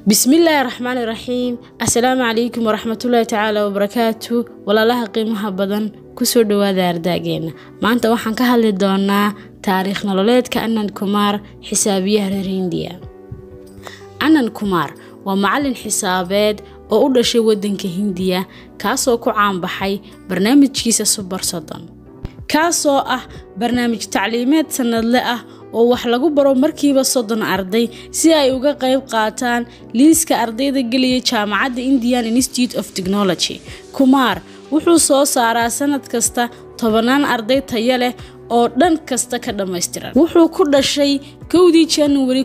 bismillaahi raxmaani raxiim assalaamu calaykum waraxmatullaahi tacaala wabarakaatu walaalaha qiimaha badan kusoo dhowaada ardaageena maanta waxaan ka hadli doonaa taariikh nololeedka anan kumaar xisaabiyaha reer hindiya anan kumaar waa macalin xisaabeed oo u dhashay waddanka hindiya kaasoo ku caanbaxay barnaamijkiisa subar soddon kaasoo ah barnaamij tacliimeed sannadle ah oo wax lagu baro markiiba soddon arday si ay uga qayb qaataan liiska ardayda gelaya jaamacadda indian institute of technology kumaar wuxuu soo saaraa sanad kasta tobanaan arday taya leh oo dhan kasta ka dhammaystiran wuxuu ku dhashay kowdii januari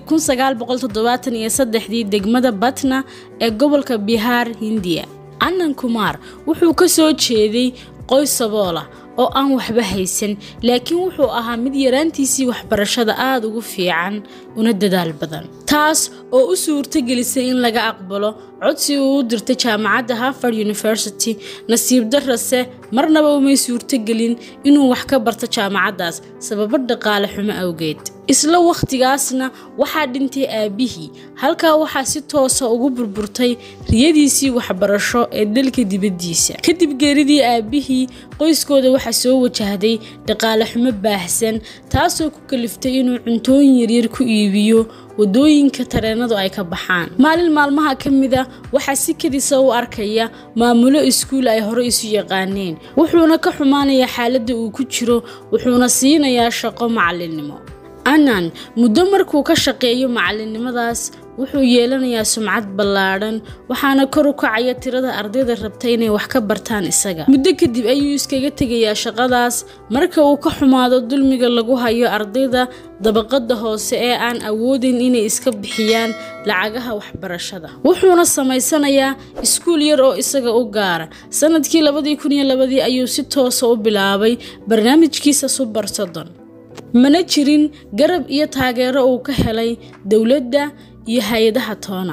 dii degmada batna ee gobolka bihaar hindiya anan kumaar wuxuu ka soo jeeday qoys saboola oo aan waxba haysan laakiin wuxuu ahaa mid yaraantiisii waxbarashada aada ugu fiican una dadaal badan taas oo u suurtagelisay in laga aqbalo codsi uu u dirtay jaamacadda harvard university nasiib darase marnaba umay suurtogelin inuu wax ka barto jaamacaddaas sababo dhaqaale xumo awgeed isla wakhtigaasna waxaa dhintay aabbihii halkaa waxaa si toosa ugu burburtay riyadiisii waxbarasho ee dalka dibaddiisa kadib geeridii aabbihii qoyskooda waxaa soo wajahday dhaqaale xumo baahsan taasoo ku kaliftay inuu cuntooyin yaryar ku iibiyo wadooyinka tareenadu ay ka baxaan maalin maalmaha ka mida waxaa si kadisa u arkaya maamulo iskuul ay hore isu yaqaaneen wuxuuna ka xumaanayaa xaaladda uu ku jiro wuxuuna siinayaa shaqo macalinnimo anan muddo markuu ka shaqeeyo macalinimadaas wuxuu yeelanayaa sumcad ballaadhan waxaana kor u kacaya tirada ardayda rabta inay wax ka bartaan isaga muddo kadib ayuu iskaga tegayaa shaqadaas marka uu ka xumaado dulmiga lagu hayo ardayda dabaqada hoose ee aan awoodayn inay iska bixiyaan lacagaha waxbarashada wuxuuna samaysanayaa iskuul yar oo isaga u gaara sanadkii labadii ayuu si toosa u bilaabay barnaamijkiisa subar soddon mana jirin garab iyo taageero uu ka helay dowladda iyo hay-adaha toona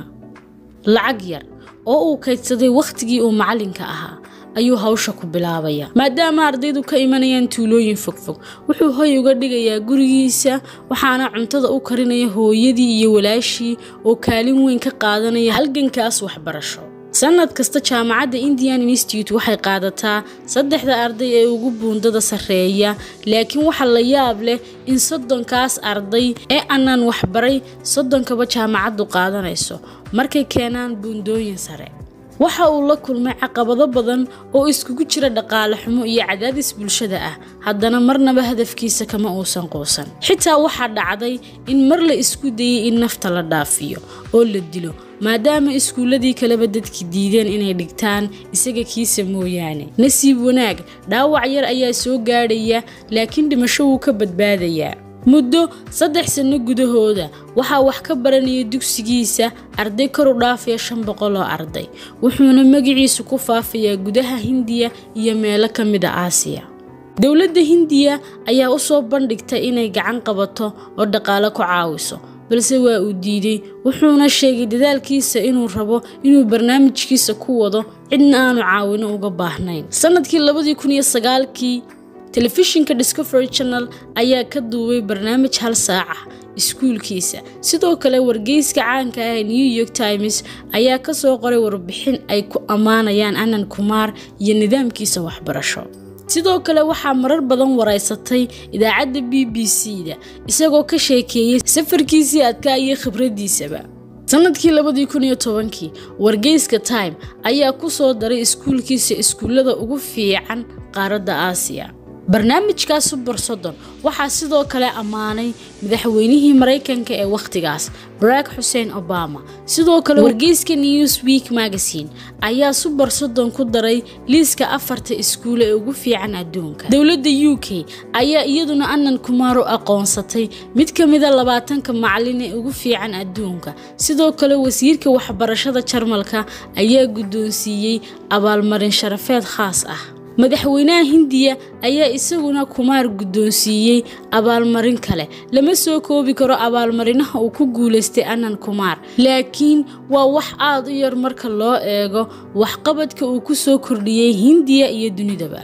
lacag yar oo uu kaydsaday wakhtigii uu macalinka ahaa ayuu hawsha ku bilaabaya maadaama ardaydu ka imanayaan tuulooyin fogfog wuxuu hoy uga dhigayaa gurigiisa waxaana cuntada u karinaya hooyadii iyo walaashii oo kaalin weyn ka qaadanaya halgankaas waxbarasho sanad kasta jaamacadda indian institute waxay qaadataa saddexda arday ee ugu buundada sarreeya laakiin waxaa la yaab leh in soddonkaas arday ee aanan waxbaray soddonkaba jaamacaddu qaadanayso markay keenaan buundooyin sare waxa uu la kulmay caqabado badan oo iskugu jira dhaqaale xumo iyo cadaadis bulshada ah haddana marnaba hadafkiisa kama uusan quusan xitaa waxaa dhacday in mar la isku dayay in nafta la dhaafiyo oo la dilo maadaama iskuulladii kaleba dadki diideen inay dhigtaan isaga kiisa mooyaane nasiib wanaag dhaawac yar ayaa soo gaadhaya laakiin dhimasho wuu ka badbaadayaa muddo saddex sanno gudahooda waxaa wax ka baranaya dugsigiisa arday kor u dhaafaya shan boqol oo arday wuxuuna magaciisu ku faafayaa gudaha hindiya iyo meelo ka mid a aasiya dowladda hindiya ayaa u soo bandhigtay inay gacan qabato oo dhaqaale ku caawiso balse waa uu diiday wuxuuna sheegay dadaalkiisa inuu rabo inuu barnaamijkiisa ku wado cidna aanu caawino uga baahnayn sanadkii kii telefishinka discovery channel ayaa ka duubay barnaamij hal saac ah iskuulkiisa sidoo kale wargeyska caanka ah ee new york times ayaa ka soo qoray warbixin ay ku ammaanayaan anan kumaar iyo nidaamkiisa waxbarasho sidoo kale waxaa marar badan waraysatay idaacadda b b c da isagoo ka sheekeeyey safarkiisii adkaa iyo khibraddiisaba sanadkii kii wargeyska time ayaa ku soo daray iskuulkiisa iskuullada ugu fiican qaaradda aasiya barnaamijkaas subar soddon waxaa sidoo kale ammaanay madaxweynihii maraykanka ee wakhtigaas barack xuseen obama sidoo kale wargeyska news week magazine ayaa subar soddon ku daray liiska afarta iskuule ee ugu fiican adduunka dowladda u k ayaa iyaduna anan kumaar u aqoonsatay mid ka mida labaatanka macalin ee ugu fiican adduunka sidoo kale wasiirka waxbarashada jarmalka ayaa guddoonsiiyey abaalmarin sharafeed khaas ah madaxweynaha hindiya ayaa isaguna kumaar guddoonsiiyey abaalmarin kale lama soo koobi karo abaalmarinaha uu ku guulaystay anan kumaar laakiin waa wax aad u yar marka loo eego waxqabadka uu ku soo kordhiyey hindiya iyo dunidaba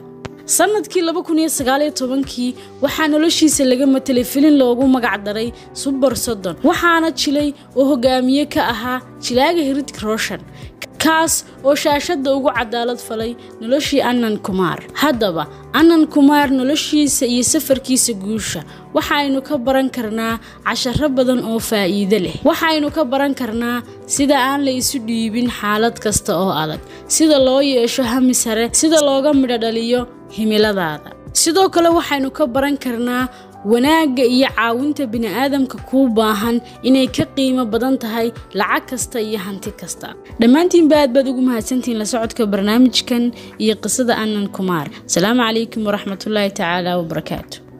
sanadkii laba kun iyo sagaaliyo tobankii waxaa noloshiisa laga matelay filin loogu magac daray subar soddon waxaana jilay oo hogaamiye ka ahaa jilaaga hiridik roshan kaas oo shaashadda ugu cadaalad falay noloshii annan kumaar haddaba annan kumaar noloshiisa iyo safarkiisa guusha waxaynu ka baran karnaa casharo badan oo faa'iido leh waxaynu ka baran karnaa sida aan la isu dhiibin xaalad kasta oo adag sida loo yeesho hami sare sida looga midho dhaliyo himiladaada sidoo kale waxaynu ka baran karnaa wanaagga iyo caawinta bini'aadamka kuu baahan inay ka qiimo badan tahay lacag kasta iyo hanti kasta dhammaantiinba aad baad ugu mahadsantihiin la socodka barnaamijkan iyo qisada annan kumaar asalaamu calaykum waraxmatullaahi tacaala wabarakaatu